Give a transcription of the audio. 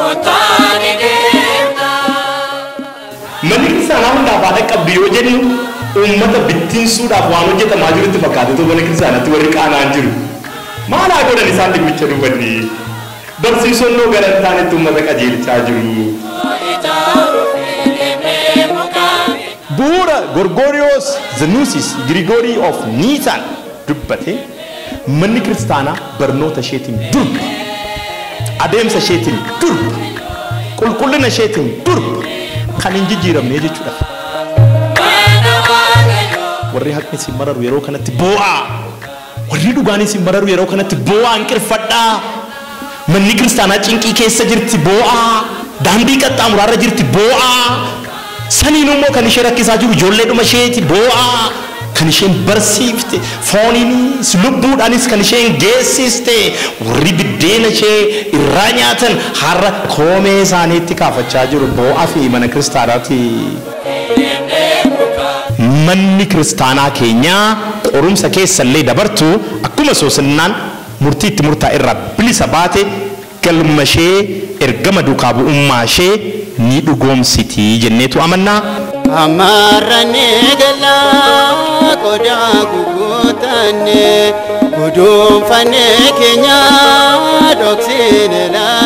Manni kiristaanaa hundaaf haadha qabdu yoo jennu uummata bittinsuudhaaf waan hojjetamaa jirutti fakkaate mana kiristaanaatti warri qaanaan jiru. Maal haa godhan isaan dhimmicha dubbatti? Barsiisonnoo gara hin taanetti uummata qajeelchaa jiru. bu'uura gorgoriyoos zenuusis girigorii of niisaan dubbate manni kiristaanaa barnoota isheetiin durba adeemsa isheetiin durba qulqullina isheetiin durba kan hin jijjiiramne jechuudha. Warri haqni isin mararu yeroo kanatti boo'aa warri dhugaan isin mararu yeroo kanatti boo'aa hinqirfadhaa manni kiristaanaa cinqii keessa jirti boo'aa daandii qaxxaamuraarra jirti boo'aa saniin immoo kan ishee rakkisaa jiru ijoolleedhuma isheeti boo'aa kan isheen barsiifte fooniinis lubbuudhaanis kan isheen geessiste warri biddeena ishee irraa nyaatan har'a koomee isaaniitti kaafachaa jiru boo'aa fi mana kiristaanaati. Manni kiristaanaa keenyaa qorumsa keessallee dabartu akkuma soosinnaan murtii itti murtaa irraa bilisa baate galma ishee ergama duukaa bu'ummaa ishee ni dhugoomsiti jenneetu amannaa. Amarrane gala qodaa guguutanne guduunfanne keenya dhoksine laa.